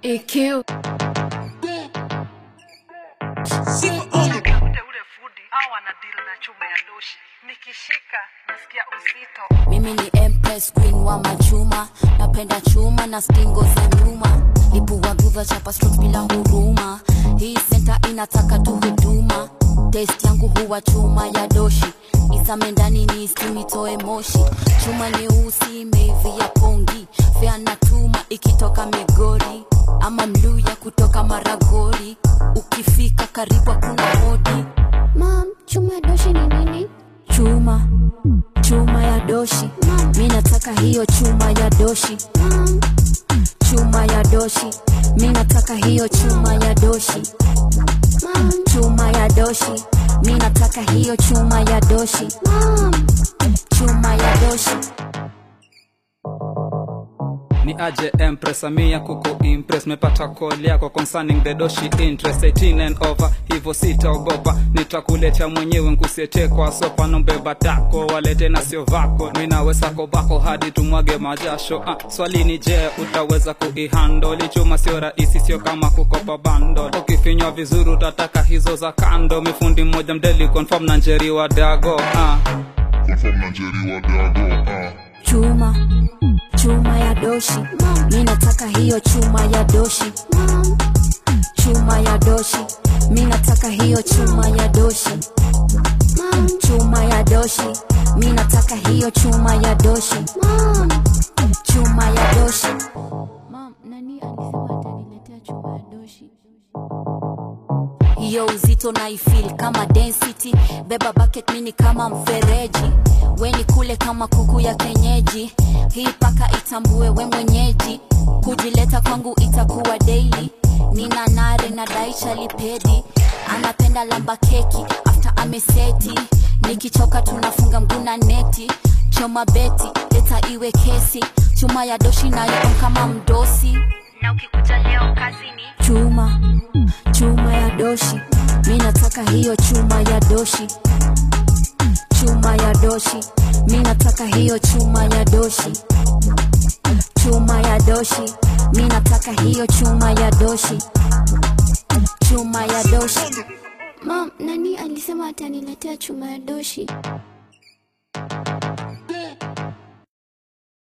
EQ. Nitafute ule fundi au ana deal na chuma ya doshi, nikishika nasikia uzito. mimi ni empress queen wa machuma napenda chuma na stingo za nyuma lipua guva chapa strokes bila huruma hii senta inataka tu huduma test yangu huwa chuma ya doshi isame ndani ni isimitoe moshi chuma nyeusi imeivia pongi fea na tuma ikitoka migori ama mluya kutoka maragori ukifika karibu kuna hodi Mam, chuma ya doshi ni nini? chuma chuma ya doshi mi nataka hiyo chuma ya doshi Mam, chuma ya doshi mi nataka hiyo chuma ya doshi mam, chuma ya doshi mi nataka hiyo chuma ya doshi mam. chuma ya doshi ni aje empress amia kuku impress mepata call yako concerning the doshi interest 18 and over hivyo sitaogopa nitakuletea mwenyewe nkusiete kwa sopa nombeba tako walete na sio vako minawe sako bako hadi tumwage majasho ah, swali ni je utaweza kuihandoli chuma sio rahisi sio kama kukopa bando ukifinywa vizuri utataka hizo za kando mifundi mmoja mdeli confirm na njeri wa dago ah. Confirm Nigeria dago ah. chuma chuma ya doshi mi nataka hiyo chuma ya doshi Mam, chuma ya doshi mi nataka hiyo chuma ya doshi mam, chuma ya doshi mi nataka hiyo chuma ya doshi mam. chuma ya doshi Mam, nani alisema ataniletea chuma ya doshi? hiyo uzito naifil kama density beba bucket mini kama mfereji weni kule kama kuku ya kenyeji hii paka itambue we mwenyeji kujileta kwangu itakuwa daily nina nare na daisha lipedi anapenda lamba keki after ameseti nikichoka tunafunga mguna neti choma beti leta iwe kesi chuma ya doshi nayo kama mdosi Na ukikuja leo kazini, chuma chuma ya doshi mi nataka hiyo chuma ya doshi chuma ya doshi mi nataka hiyo chuma ya doshi chuma ya doshi mi nataka hiyo chuma ya doshi chuma ya doshi Mam, nani alisema ataniletea chuma ya doshi?